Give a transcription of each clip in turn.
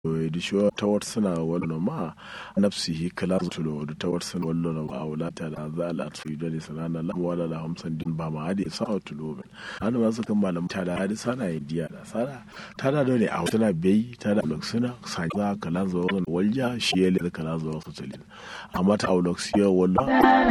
disho tawar suna wallo ma nafsihi kala tulo da tawar suna wallo na ba wala ta da za a latu da sanana la wala la hamsan din ba ma hadi sa tulo ben an ma su kan malam ta da hadi sana idiya da sana ta da ne a tana bai ta da loksuna sa za kala zo walja shi yele kala zo su tilin amma ta auloksiya wallo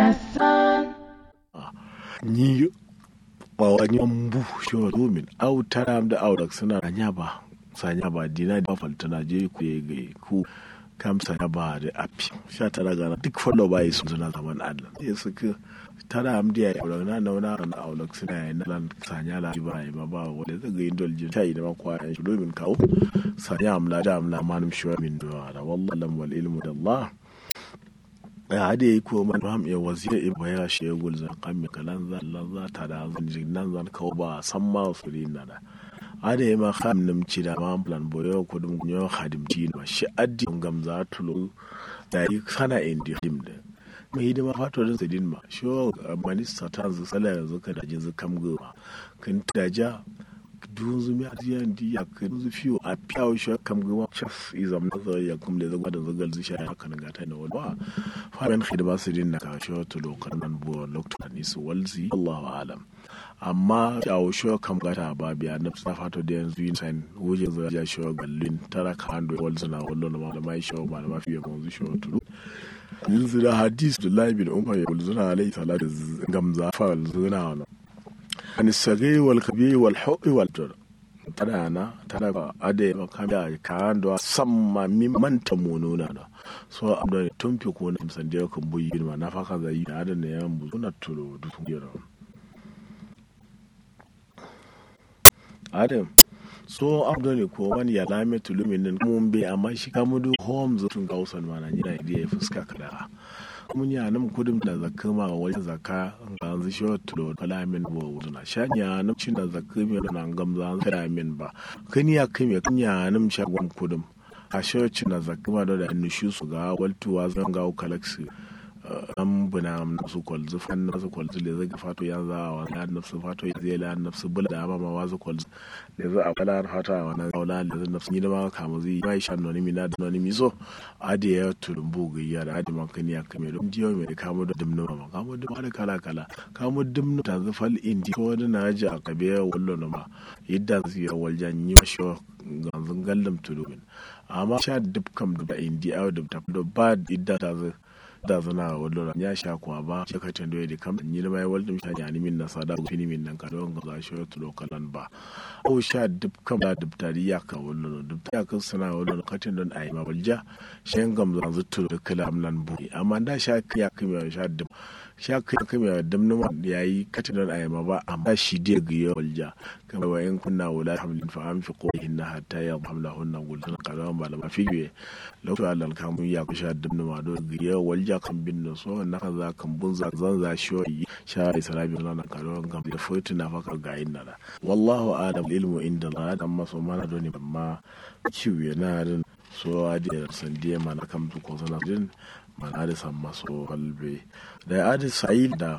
ni ba wani mbu shi wa domin au tara da auloksuna nya ba sanya ba dina da faltana je ku ya ga ku kam sanya ba da api sha tara gana duk fallo ba yi suna zaman adlan ya suka tara amdiya ya aure na nauna na aulak suna yi na lan sanya la ba yi ma ba wanda zai ga indol jin ta yi da makwa yan shi domin kawo sanya amla da amla manum shi min duwa da wallahi lam wal ilmu da Allah ya hade yi ko man ham ya wazira in baya shi ya gulza kan mi kalan za Allah za ta da zan nan zan kawo ba san ma su na da ada yi ma xam nam ci da ma plan boyo ko dum nyo khadim ci ma shi addi ngam za tulo da yi sana indi dim da mai hidima fato da sadin ma sho minista ta zu sala yanzu ka da jin kam go kan ta ja dun zu mi adiya ndi ya kan zu fiyo a piyawo shi kam go chef izam na zo ya kum le zo da zo gal zu sha ya kan gata na wala fa ban hidima sadin na ka sho tulo kan nan bo lokta ni su walzi Allahu alam amma a wushe kam gata ba biya na sa fato da yanzu yin sain wuje zo ya shi gallin tara ka hando wal zuna wallo na da mai shi ma da mafi yawan zu shi turu yanzu da hadis da lai bin umar ya wal zuna alai salatu gamza fa wal zuna wana an sagai wal kabi wal hubi wal dur tada na tada ba ade ma kanda ka hando samma min manta monona da so abda tumfi ko na sande kan buyi ma na faka zai da adan ne yan buzuna tulo duk yaro adam so abdoni ko wani ya lame tulumin nan mun be amma shi ka mudu home zutun gausan mana ni da ya fuska kada mun ya nan kudin da zakka ma wajen zakka ga zu shi tulo kalamin bo wuzuna shanya nan cin da zakka mi nan gamza kada min ba kani ya kai kan ya nan shagon kudin a shi na zakka ma da nushu su ga waltuwa zan ga galaxy an buna nafsu kwalzu fan nafsu kwalzu le zaga fato ya za a wani nafsu fato ya zai la nafsu bula da ma ma wazu kwalzu le za a kala fata a wani aula le za nafsu ni da ma kama zai mai shan noni mi na da noni mi so adi ya tulumbu ga ya da adi man kani ya kame don diyo mai kamo da dimnu ma kamo da wani kala kala kamo dimnu ta zufal indi ko wani na ji a kabe ya wallo na ma yadda zai ya waljan yi mashi ganzun gallam tulumin amma sha dukkan da indi a da ba idda ta zai da zana wallo ya sha kuwa ba shi ka tando da kam ni mai waldum sha ya ni min na sada fini min nan ka don ga shi to lokalan ba o sha dub kam da dub tari ya ka wallo dub ya ka sana wallo ka tando ai ma walja shen gam zan zutto da kalam nan bu amma da sha ya kuma sha dub sha kai kuma dum numa yayi ka tando ai ma ba amma shi dai ga ya walja kama wa in kunna wala hamlin fa anfiqu inna hatta yadhamlahunna qulna qadama ba la fi lokacin Allah kamun ya ku sha dum numa do ga ya walja ja kan bin da so na kan za kan bun za zan za shi yi sha israbi na nan karo gam da fotu na faka ga yin nada wallahu adam ilmu inda la dan maso mana do ne amma kiwi na din so adi san die mana kam du ko sana din mana da san maso kalbe da adi sai da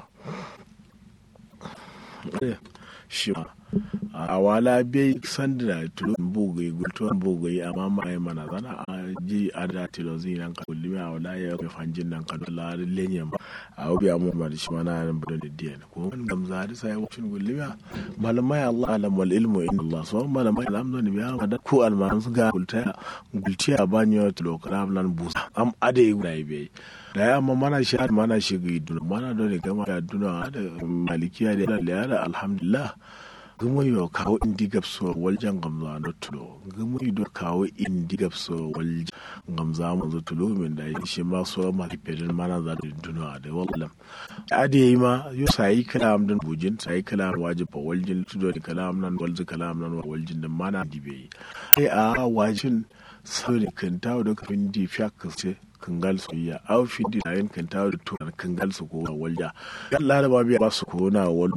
shi a wala bai sanda da tulun bugai gultuwan bugai amma ma'ai mana zana a ji a da tilo zai nan ka kullum a wala ya kai fanjin nan ka dola lenyen ba a obi a mun da shi mana nan bada da diyan ko wani gamza da sai wacin kullum ya malamai Allah alam wal ilmu in Allah so malamai alam da ni biya da ko alman su ga gulta gultiya banyo tilo kalam nan busa am ade guda bai da ya amma mana shi mana shi ga iduna mana da ne gama da duna da malikiya da da alhamdulillah gumo yo kawo indi gabso waljan gamza na tulo gumo do kawo indi gabso waljan gamza mu zo tulo min da shi ma so ma pedin mana za da duna da wallam ade yi ma yo sai kalam dan bujin sai kalam wajiba waljin tudo da kalam nan walzi kalam nan waljin da mana dibe ai a wajin saboda kan tawo da kafin di fiyak ce kangal su iya au fi di layin kan tawo da tunar kangal su ko walja yalla da ba biya ba su ko na wal